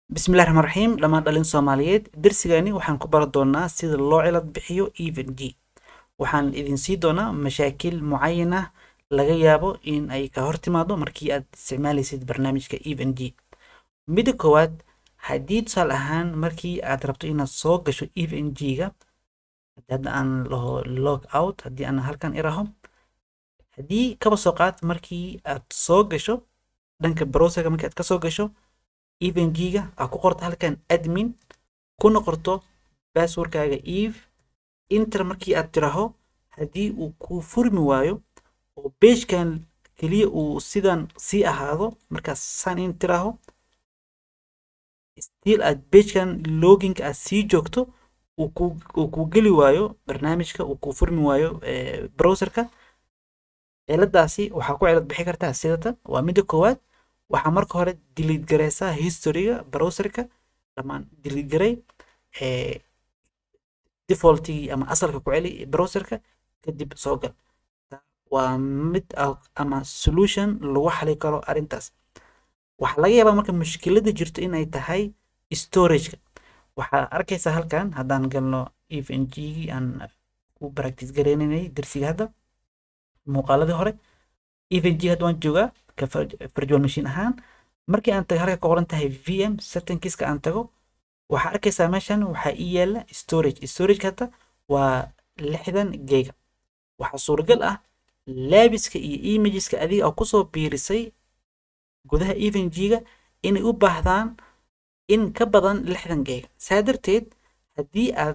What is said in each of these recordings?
bismillahi raxmaan raxiim dhammaan dhalin soomaaliyeed darsigani waxaan ku bari doonaa sida loo cilad bixiyo even g waxaan idin sii doonaa mashaakil mucayan ah laga yaabo in ay ka hor timaado markii aad isticmaalaysid barnaamijka even g midda koowaad haddii tusaale ahaan markii aad rabto inaad soo gasho even g-ga hadda aan laho log out haddii aan halkan iraho haddii kaba soo qaad markii aad soo gasho dhanka browserka markii aad ka soo gasho even g-ga aad ku qorto halkan admin kuna qorto basswordkaaga eve inter markii aad tiraho haddii uu ku furmi waayo oo beejkan keliya uu sidan sii ahaado markaas san in tiraho still aad beejkan loginka aad sii joogto uu ku geli waayo barnaamijka uu ku furmi waayo browserka ciladaasi waxaa ku cilad bixi kartaa sidatan waa midda koowaad waxaa marka hore delete gareysaa historyga browserka dhammaan delete garey defaultigii ama asalka ku celi browserka kadib soo gal waa mid ama solution lagu xali karo arrintaas waxaa laga yaabaa marka mushkilada jirto in ay tahay storageka waxaa arkaysaa halkan haddaan galno even g aan ku practice gareynaynay darsiga hadda muuqaaladii hore even g hadda waan joogaa ka virtual machine ahaan markii aan tago halka ka qoran tahay vm settingkiska aan tago waxaa arkaysaa meeshan waxaa ii yaala storage storageka hadda waa lixdan gega waxaa suuragal ah laabiska iyo imageska adiga oo kusoo biirisay gudaha even g-ga inay u baahdaan in ka badan lixdan gega saa darteed haddii aad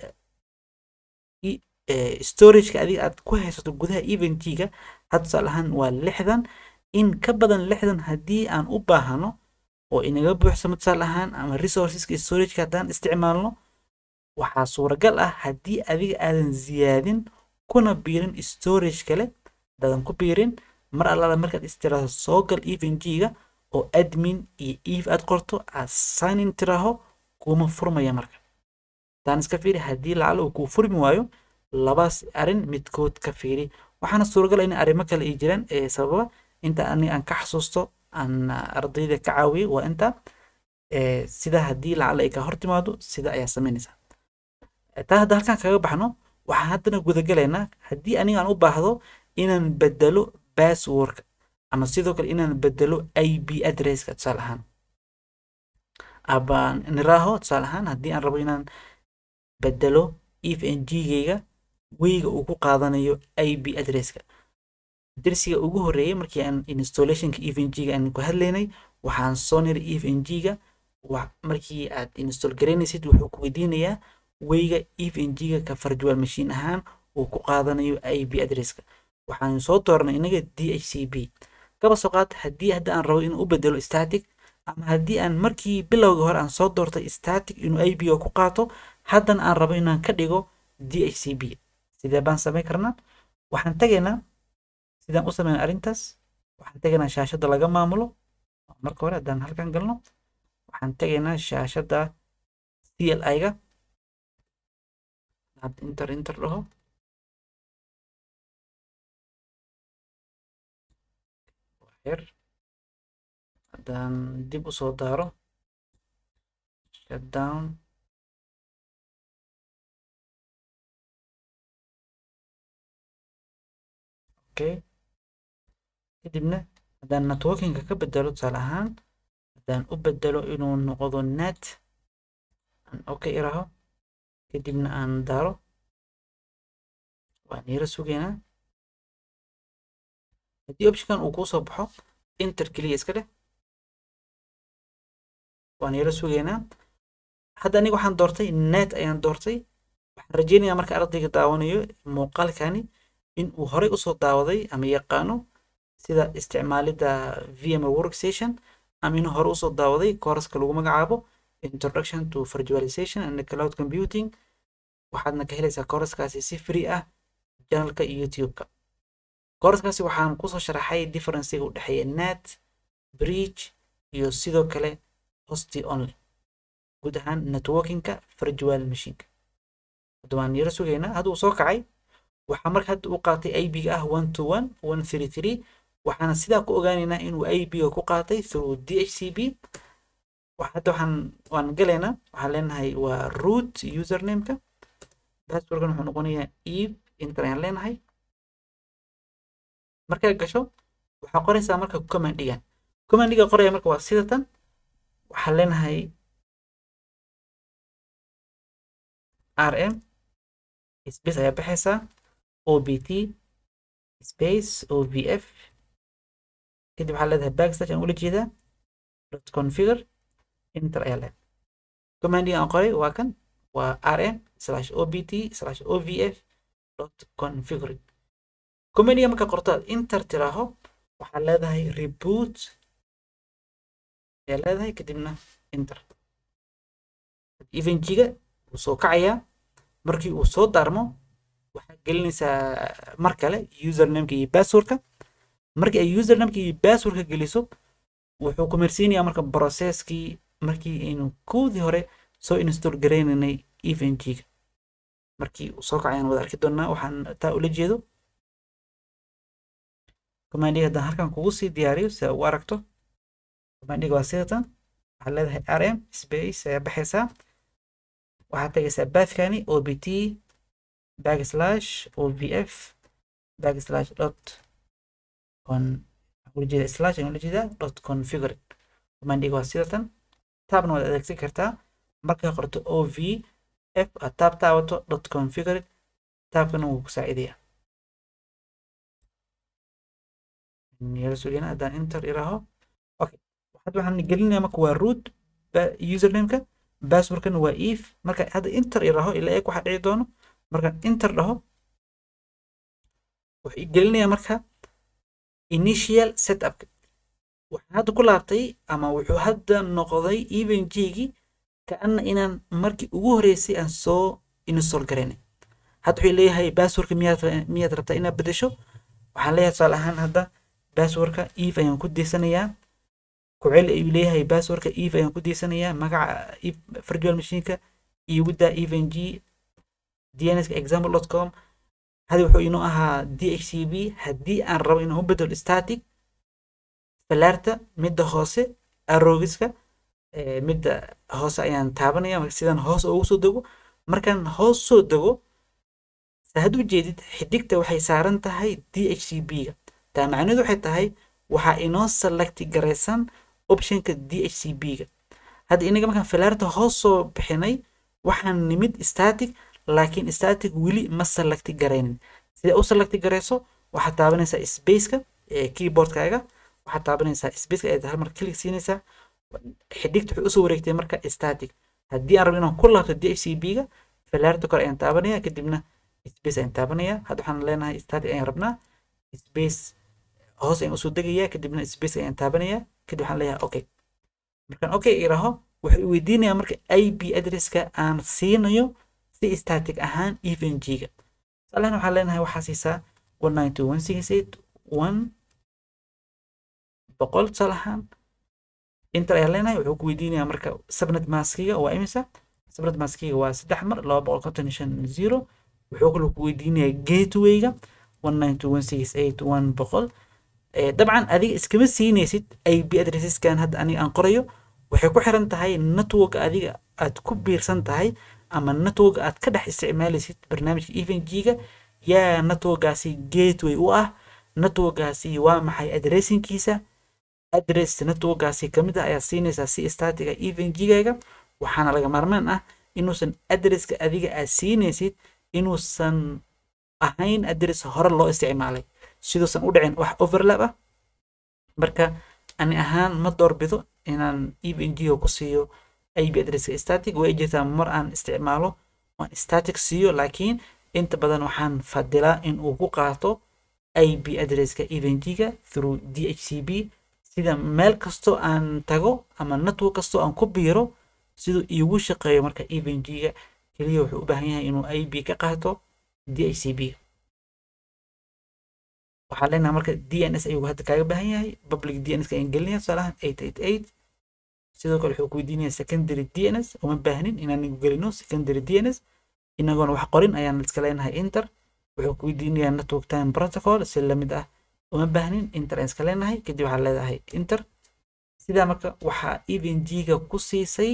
storageka adiga aad ku haysato gudaha even g-ga had tusaale ahaan waa lixdan in ka badan lixdan haddii aan u baahano oo inaga buuxsamo tusaale ahaan ama resourceska storageka haddaan isticmaalno waxaa suuragal ah haddii adiga aadan ziyaadin kuna biirin storage kale dadan ku biirin mar allaala markaad istiraahdo soo gal even g-ga oo admin iyo eve aad qorto aad signin tiraaho kuma furmaya marka haddaan iska fiiri haddii lacala uu kuu furmi waayo labaas arrin midkood ka fiiri waxaana suuragal in arrimo kale ay jiraan ee sababa inta aniga aan ka xasuusto aan ardayda ka caawiyey waa inta sida haddii lacala ay ka hor timaado sida ayaa samaynaysaa taa hadda halkan kaga baxno waxaan haddana gudagalaynaa haddii aniga aan u baahdo inaan bedelo basswordka ama sidoo kale inaan bedelo ip addresska tusaale ahaan abaan niraaho tusaale ahaan haddii aan rabo inaan bedelo if n g-gayga weyga uu ku qaadanayo ip addresska darsiga ugu horreeyay markii aan installationka even g-ga aan ku hadlaynay waxaan soo niray even g-ga markii aad install garaynaysid wuxuu ku weydiinayaa weyga even g-ga ka virtual machine ahaan uu ku qaadanayo ip addresska waxaan soo dooranay inaga d h c b kaba soo qaad haddii hadda aan rabo inuu u bedelo static ama haddii aan markii bilowga hore aan soo doortay static inuu ip ga ku qaato haddana aan rabo inaan ka dhigo d h c b sidee baan samayn karnaa waxaan tagaynaa sidaan u sameyn arrintaas waxaan tegaynaa shaashadda laga maamulo marka hore haddaan halkan galno waxaan tegaynaa shaashadda c l i-ga inter inter dhaho waxyar haddaan dib u soo daaro shutdown okay kadibna haddaan networkinga ka bedelo tusaale ahaan haddaan u bedelo inuu noqdo net aan okay iraho kadibna aan daaro waan yara sugaynaa haddii optionkan uu kuu soo baxo inter keliya iska dheh waan yara sugaynaa hadda aniga waxaan doortay net ayaan doortay waxaan rajeynayaa marka ardayga daawanayo muuqaalkani in uu horey usoo daawaday ama yaqaano sida isticmaalidda vmr workstation ama inuu hore usoo daawaday kooraska lagu magacaabo introduction to virtualization and cloud computing waxaadna ka helaysaa kooraskaasi si free ah janalka youtube-ka kooraskaasi waxaan kusoo sharaxay differencega u dhexeeya net bridge iyo sidoo kale hosti only guud ahaan networkingka virtual machineka hadda waan yaro sugaynaa hadda uu soo kacay waxaa marka hadda u qaatay ib-ga ah one to one one three three waxaana sidaa ku ogaanaynaa inuu ib-ga ku qaatay through d h c b hadda waxaan waan galaynaa waxaan leenahay waa root usernameka passwordkan wuxuu noqonayaa eve inter ayaan leenahay markaa gasho waxaa qoraysaa marka commandigan commandiga qoraya marka waa sida tan waxaan leenahay rm space ayaa baxaysaa obt space ovf kadib waxaa leedahay backslash aan ula jeedaa dot configure enter ayaa leedahay commandiga aan qoray waa kan waa rm slash obt slash ovf dot configure commandiga marka qortaad enter tiraaho waxaa leedahay reboot ayaa leedahay kadibna enter evenjiga wuu soo kacayaa markii uu soo daarmo waxaad gelinaysaa mar kale usernameka iyo passwordka markii ay usernameka iyo passwordka geliso wuxuu ku marsiinayaa marka processkii markii aynu koodii hore soo install garaynaynay evenjiga markii uu soo kacayaan wada arki doonaa waxaan taa ula jeedo commandiga haddaan halkan kugu sii diyaariyo si aad u aragto commandiga waa sidatan waxaad leedahay rm space ayaa baxaysaa waxaad tagaysaa bathkani obt backslash ovf backslash dot con ujeeda slash ayaan ula jeedaa dot configure commandiga waa sidatan taabna waad adeegsan kartaa markaa qorto ov f aad taab taabato dot configure taabkana wuu ku saacidayaa yala sugina haddaan enter iraaho okay hadda waxaan gelinayaa marka waa root usernameka passwordkana waa if marka hadda enter iraaho ilaa eeg waxa dhici doono markaan enter dhaho wuxuu gelinayaa marka initial setupka waxaan hadda ku laabtay ama wuxuu hadda noqday evenjigii kaana inaan markii ugu horeysay aan soo install garaynay hadda wuxuu leeyahay passwordka miyaad miyaad rabtaa inaad bedesho waxaan leeyahay tusaale ahaan hadda passwordka eve ayaan ku deysanayaa kuceli ayuu leeyahay passwordka eve ayaan ku deysanayaa magaca virtual machineka iigu daa evng dnska example com hadi wuxuu inoo ahaa dhcb haddii aan rabo inaan u bedelo static falaarta midda hoose arogiska midda hoose ayaan taabanaya sidaan hoos ugu soo dego markaan hoos soo dego saad u jeedid xidigta waxay saaran tahay dhcb-ga taa macnaheedu waxay tahay waxaa inoo selecti garaysan optionka dhcb-ga hadda inaga markaan falaarta hoos soo bixinay waxaan nimid static laakiin static weli ma selecti garaynin sida u selecti garayso waxaad taabanaysaa spaceka keyboardkaaga waxaad taabanaysaa spaceka ayaad hal mar click siinaysaa xidigta waxay usoo wareegtay marka static haddii aan rabo inaan ku laabto dhcb-ga falaarta kore ayaan taabanaya kadibna space ayaan taabanaya hadda waxaan leenahay static ayaan rabnaa space hoos ayaan usoo degayaa kadibna space ayaan taabanaya kadib waxaan leeyahay okay markaan okay iraho wuxuu weydiinayaa marka ip addresska aan siinayo si static ahaan evng-ga tusaalahan waxaan leenahay waxaa siisaa one nine two one six eight one boqol tusaale ahaan inter ayaan leenahay wuxuu ku weydiinayaa marka subnet maskiga waa imisa subnet maskiga waa saddex mar laba boqol konton iyo shan zero wuxuu kaloo ku weydiinayaa gatewayga one nine two one six eight one boqol dabcan adiga iskama siinaysid ip addresseskan hadda aniga aan qorayo waxay ku xiran tahay network adiga aad ku biirsan tahay ama network aad ka dhex isticmaalaysid barnaamijka evng-ga yaa networkaasi gateway u ah networkaasi waa maxay addressinkiisa address networkaasi kamid ah ayaa siinaysaa si statiga evng-gaaga waxaana laga maarmaan ah inuusan addresska adiga aad siinaysid inuusan ahayn address hore loo isticmaalay siduusan u dhicin wax overlap ah marka ani ahaan ma doorbido inaan evng-ga ku siiyo ip addresska static way jirtaa mar aan isticmaalo waan static siiyo laakiin inta badan waxaan fadilaa in uu ku qaato ip addresska evng-ga through dhcb sida meel kastoo aan tago ama network kastoo aan ku biiro siduu iigu shaqeeyo marka evng-ga keliya wuxuu u baahan yahay inuu ip ka qaato dhcb waxaa leenahay marka dns ayuu hadda kaaga baahan yahay public dns ayaan gelinaya tusaalahan eight eight eight sidoo kale wuxuu ku weydiinaya secondary dns uma baahnin inaan gelino secondary dns inagoona wax qorin ayaan iska leenahay inter wuxuu ku weydiinayaa network time protocol si lamid ah uma baahnin inter aan iska leenahay kadib waxaa leedahay inter sidaa marka waxaa evng-ga ku siisay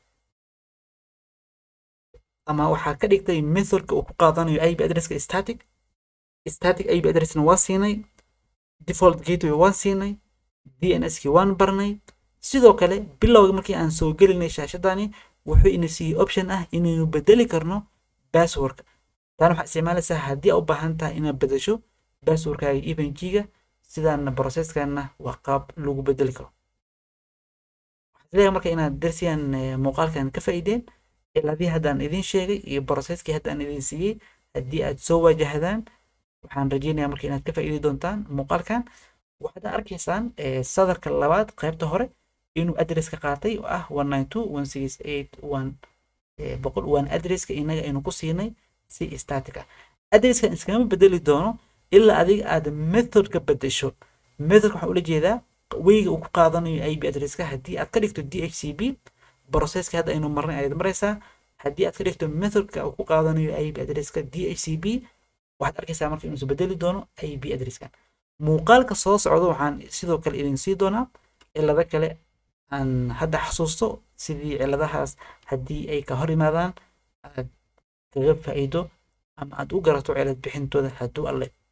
ama waxaa ka dhigtay methodka uu ku qaadanayo ip addresska static static ip addressna waa siinay default gateway waan siinay dnskii waan barnay sidoo kale bilowga markii aan soo gelinay shaashadani wuxuu ina siiyey option ah inaynu bedeli karno passwordka tan waxaa isticmaalaysaa haddii aa u baahan tahay inaad bedesho passwordkaaga evng-ga sidaana processkana waa qaab lagu bedeli karo waxaan isleeyahay marka inaad darsigan muuqaalkan ka faa'iideen ciladii haddaan idin sheegay iyo processkii haddaan idin siiyey haddii aad soo waajahdaan waxaan rajeynayaa marka inaad ka faa'iidi doontaan muuqaalkan waxaad arkaysaan sadarka labaad qaybta hore inuu adresska qaatay oo ah one nine two one six eight one boqol waan adresska inaga aynu ku siinay si static ah adresskan iskama bedeli doono ilaa adiga aad methodka bedesho methodka waxaa ula jeedaa weyga uu ku qaadanayo ip adresska haddii aad ka dhigto dhcb processka hadda aynu marnay ayaad maraysaa haddii aad ka dhigto methodka uu ku qaadanayo ip adresska dhcb waxaad arkaysaa marka inuusan bedeli doono ip adresskan muuqaalka soo socda waxaan sidoo kale idin sii doonaa cilado kale aan hadda xasuusto sidii ciladahaas haddii ay ka hor yimaadaan aad kaga faa'iido ama aad u garato cilad bixintooda hadduu alle